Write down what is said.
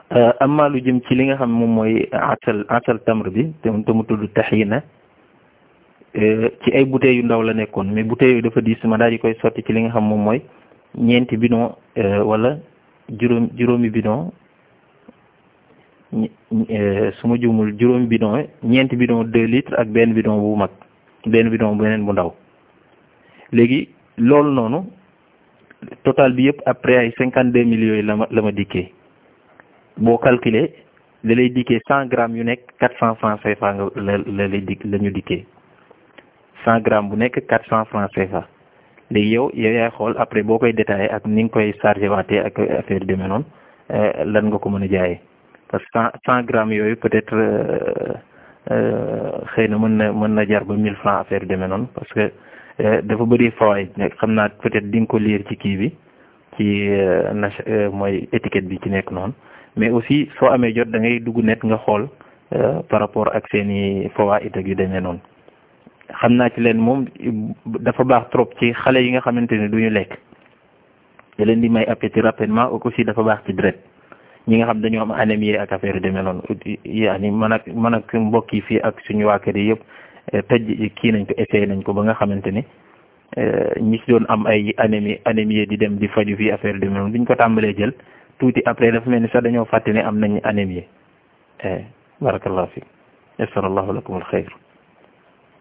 amma lu jëm ci li nga xam moom mooy asal asal tamr bi te te mu tudd taxina ci ay bouteilles yu ndaw la nekkoon mais bouteilles yooyu dafa diis ma daal di koy sotti ci li nga xam moom mooy ñeenti bidon wala juróom juróomi bidon su ma juumul juróomi bidon ñeenti bidon deux litres ak benn bidon bu mag benn bidon beneen bu ndaw léegi loolu noonu total bi yëpp après ay cinquante deux mille yooyu la ma la ma dikkee boo calculer da lay dikkee cent grammes yu nekk quatre cent francs CFA nga la la lay dik la ñu dikkee cent grammes bu nekk quatre cent francs CFA léegi yow yow yaay xool après boo koy détaillé ak ni nga koy chargé waatee ak affaire demee noonu lan nga ko mën a jaayee parce que cent cent grammes yooyu peut-être xëy na mën na mën na jar ba mille francs affaire demee noonu parce que dafa bëri fawaay xam naa peut-être di nga ko lire ci kii bi ci na mooy étiquette bi ci nekk noonu mais aussi soo amee jot da ngay dugg net nga xool par rapport ak seeni fawaid ak yu demee noonu xam naa ci leen moom dafa baax trop ci xale yi nga xamante ne du ñu lekk da leen di may appétit rapidement ak aussi dafa baax ci deret ñi nga xam dañoo am anémie ak affaire yu demee noonu yaani man ak man ak mbokk yi fii ak suñu waa kër yi yëpp tëj kii nañ ko essayé nañ ko ba nga xamante ni ñi si doon am ay anémie anémie di dem di faju fii affaire yu demee noonu biñ ko tàmbalee jël tuuti après dafa mel ni sax dañoo fàtte ne am nañ anémie barakallahu fi yassarallahu lakum al xayr